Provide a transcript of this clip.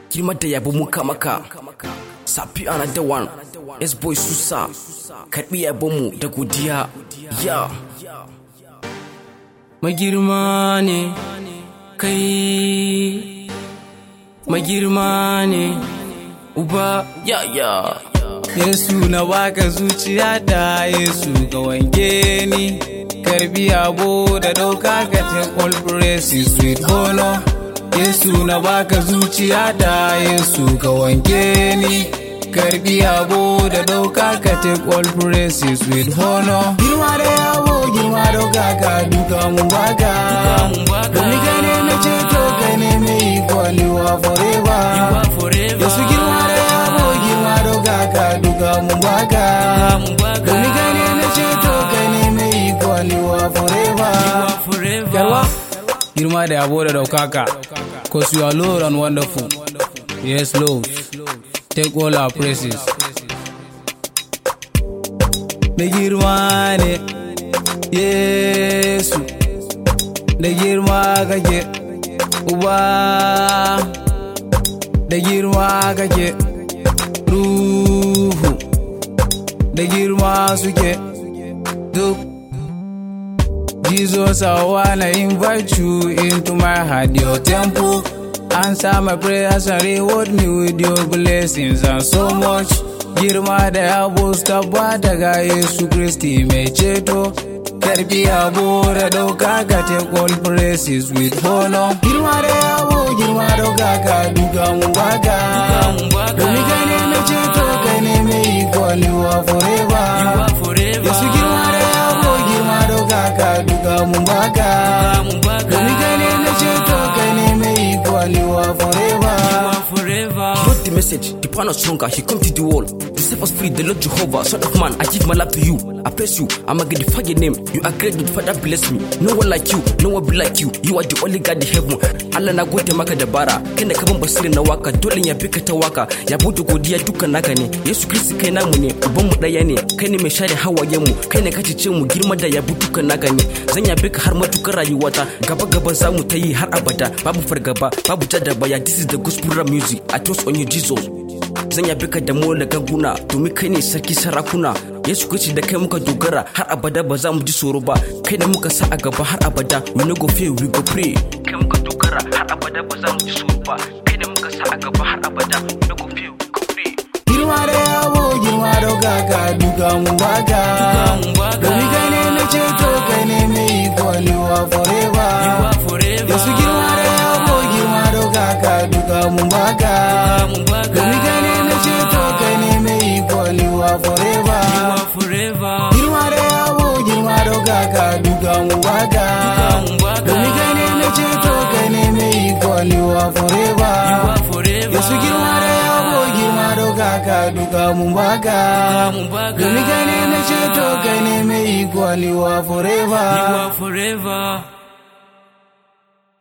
girma da yabo muka maka safi ana da one s boy susa karbi yabonmu da godiya ya magirma ne kai magirma ne uba ya ya Yesu na baka zuciya da Yesu ga wange ni karbi yabo da dauka ka take all praises with honor Yesu na baka zuciya da Yesu ga wange ni karbi yabo da dauka ka take all praises with honor girma da yabo girma dauka ka duka mun baka domin ka ne na ceto ka ne mai kwaliwa forever Yesu girma da yabo girma dauka ka duka mun baka domin ka ne na ceto ka ne mai kwaliwa forever Yarwa girma da yabo da daukaka cause you are Lord and wonderful yes Lord take all our praises da girma ne Yesu da girma kake uba da girma kake ruhu da girma suke duk Jesus, I wanna invite you into my heart, your temple. Answer my prayers and reward me with your blessings and so much. Girma da yabo tabbata ga Yesu Kristi mai ceto. Karbi yabo da dauka ka take all praises with honor. Girma da yabo, girma dauka ka duka mun baka. Domin ka ne na ceto ka ne mai kwaliwa forever. Yesu girma da yabo, girma dauka ka duka mun baka. Domin ka ne na ceto ka ne mai kwaliwa forever. wrote the message, the plan is stronger, he come to the wall. To set us free, the Lord Jehovah, Son of Man, I give my life to you. I bless you, I'm going to defy your name. You are great, good Father, bless me. No one like you, no one be like you. You are the only God in heaven. Allah na gode maka da bara, kai da kaban basirin na waka, dole ya bi ka ta waka. Ya bude godiya dukan naka ne. Yesu Kristi kai namu ne, uban mu daya ne. Kai ne mai share hawayen mu, kai ne ka ce mu girma da yabi dukan naka ne. Zan yabe ka har matukar rayuwata, gaba gaba za mu ta yi har abada. Babu fargaba, babu tada baya. This is the gospel rap music. I trust on you, Jesus. Zan yabe ka da mu da ganguna domin kai ne sarki sarakuna. Yesu Kristi da kai muka dogara har abada ba za mu ji tsoro ba. Kai da muka sa a gaba har abada we no go fear we go pray. Kai muka dogara har abada ba za mu ji tsoro ba. Kai da muka sa a gaba har abada we no go fear we go pray. Girma da yabo, girma dauka ka duka mun baka. Domin ka ne na ceto ka ne mai kwaliwa forever. Yesu girma da yabo, girma dauka ka duka mun baka. Domin ka ne na ceto ka ne mai kwaliwa forever. Girma da yabo, girma dauka ka duka mun baka. Domin ka ne na ceto ka ne mai kwaliwa forever. Yesu girma da yabo, girma dauka ka duka mun baka. Domin ka ne na ceto ka ne mai kwaliwa forever. forever.